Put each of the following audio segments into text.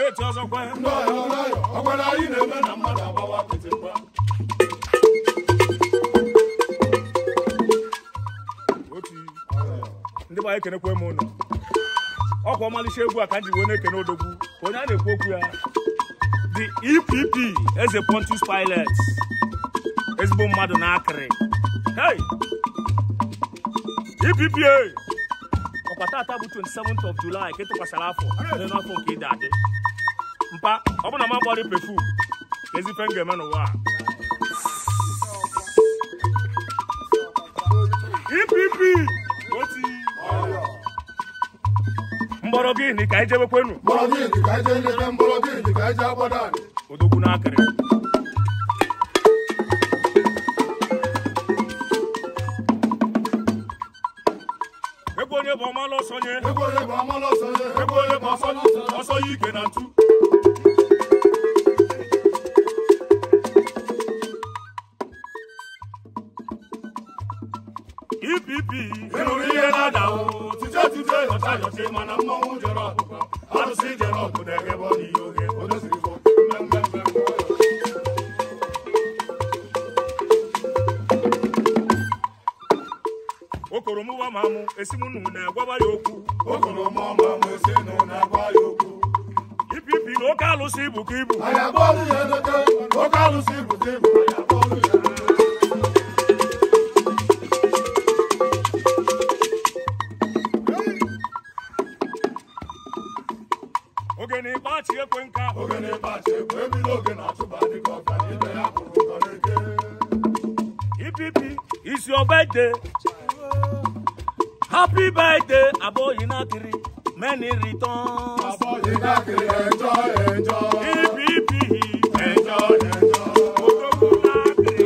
steeti ọzọkwa ndị ọyọ ọyọ ọgwara anyị na-eme na mmadụ agbawa apịtị mgba otu ndị gbara ekenekwe m ụlọ ọkwa ọmalịcha egwu a ka m ji wee na-ekene odogwu ka onye a na-ekwu okwu ya the epp eze pontus pilot ezigbo mmadụ na-akịrị hey epp ọkwa tata bụ 27th of July ka ịtụkwasịrị afọ n'elu afọ nke ịdị adị mpa ọ bụ na m agbọrị pefum ka ezife m ga-eme n'ụwa a EPP oti mgbọrọ gịnị ka anyị jebekwenu mgbọrọdị dị ka eje nleta mgbọrọdị dị ka eje agbada anyị odogwu n'akịrị ego onye bụ ọmalụ ọsọnye ego onye bụ amalụ ọsọ ya ego onye bụ ọsọ ọsọ ya ike na ntu EPP ịnụrụ ihe na-ada o tije tije yọcha yọcha mana mmọnwụ jere ọkụkọ arụsị jere ọkụ na-eghebe ọ n'ihe oge o doziri bụ mmemme okoro mụwa ma mụ esi m nnu na-agwaba ya okwu okoro mọma mesi nụ na-agwa ya okwu EPP na oke alụsị ibu ka ibu anyị akpọọlụ ya edete oke alụsị bute ibu anyị akpọọlụ ya oge na ịkpachi ekwe nka oge na-ekpachi ekwe ebido oge na-achụba dịka ọka na ibe ya kwụrụ ụkọ n'eke EPP is your birthday happy birthday aboyi nakiri many returns abọghị nakịrị enjọ enjọ EPP enjọ enjọ odogwu nakiri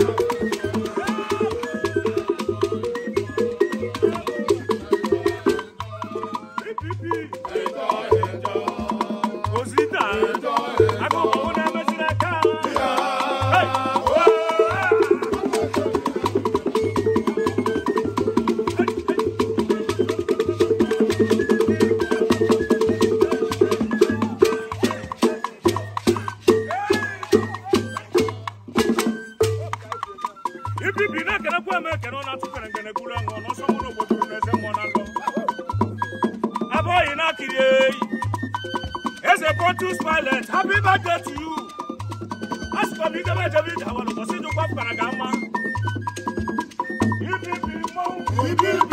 EPP enjọ enjọ ozita enjọ akụkọ na-emeziri aka ya Hey! ipipi na-ekenekwa eme ekene ọ na-atụkere ngenegburu aṅụ n'ọsọ mụrụ obodo na eze mmụọ na alọ abụghị na-akiri eyi eze pontus pilot happy birthday to you asịkwa m ijebe ejebe ije awalụ ọsị jụkwa pụtara ga mma ipipi mmọnwụ ibi ibi